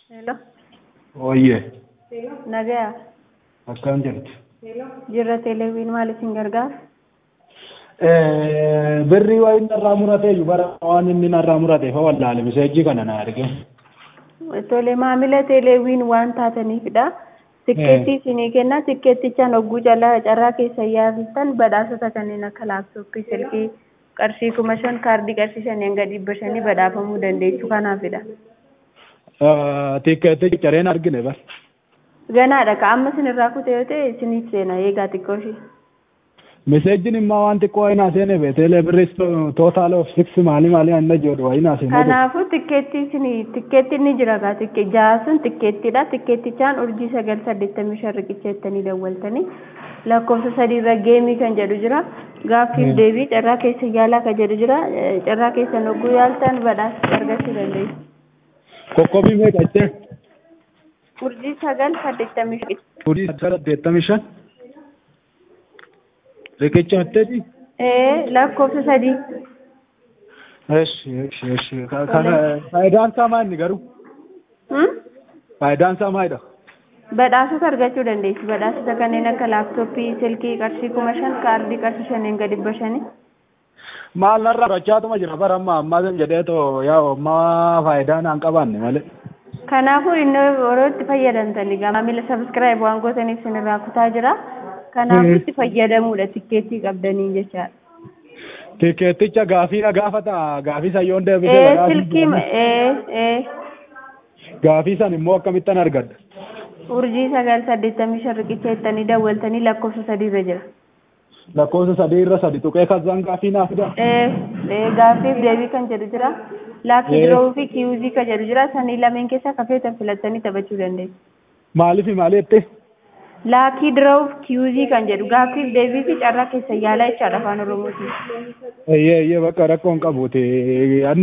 Hello, Hooyyee, nagayaa. akkam jirti? Jirra teleeviin maal isin gargaara? Birrii waa inni irraa murate bara waan inni narraa murate fa wallaale miseejii kana na arge. Tole maamila teleeviin waan taataniifidha. Tikkeettii isinii kenna. Tikkeettichaan hogguu jalaa carraa keessa yaaltan badhaasota kanneen akka laaptooppii, silkii, qarshii kuma shan, kaardii qarshii shanii hanga dhibba shanii badhaafamuu dandeessu kanaafidha. Tikkeetti careen argine bar. Ganaadha ka amma isinirraa kute yoo ta'e isiniif seena eegaa xiqqoo ishee. Miseejiin immoo waan xiqqoo waa inaa seene beetelee birris tootaal of six maalii maalii anna jedhu waa inaa seene. Kanaafuu tikkeettii isinii tikkeetti ni jira gaa tikke ja'a sun tikkeettidha. Tikkeettichaan urjii sagal saddeettamii shan riqicha jettanii dawwaltanii lakkoofsa sadiirra geemii kan jedhu jira. Gaaffiif deebii carraa keessa yaalaa kan jedhu jira. Carraa keessan hogguu yaaltan badhaasa argachuu dandeessu. Kokkobii meeqa jettee? Urjii sagal saddeettamii shan. Urjii sagal saddeettamii shan. Riqicha jetteeti? Ee lakkoofsa sadii. Eshi eshi eshi kana faayidaan isaa maali garuu? Hmm? Faayidaan isaa maalidha? Badhaasota argachuu dandeessu. Badhaasota kanneen akka laaptooppii, silkii qarshii kuma shan, kaardii qarshii shanii hanga dhibba shanii. Maal narraa rachaatuma jira bara amma ammaa san jedhee too yaa ammaa faayidaa naan qabaanne malee. Kanaafuu inni yeroo itti fayyadamtanii gaa maamila sabskiraayib waan gootaniif isinirraa kutaa jira. Kanaafuu itti fayyadamuudha tikkeettii qabdanii jechaadha. Tikkeetticha gaafii na gaafata gaafii san yoon deebisee Ee badhaasni silkii ee ee gaafii san immoo akkamittan argadda? urjii sagal saddeettamii shan riqicha jettanii dawwaltanii lakkoofsa sadiirra jira. Lakkoofsa sadii irra sadi tuqee kasaan gaafii naa fida. Ee ee gaaffiif deebii kan jedhu jira. Laakii Ee. diroo fi kiyuuzii kan jedhu jira. Sanii lameen keessaa kafeetan filattanii taphachuu dandeessu. Maaliif maali jettee? Laakii diroo fi kiyuuzii kan jedhu gaaffiif deebii fi carraa keessa yaalaa jechaadha afaan oromootiin. Eeyyee eeyyee bakka rakkoon qabuuti.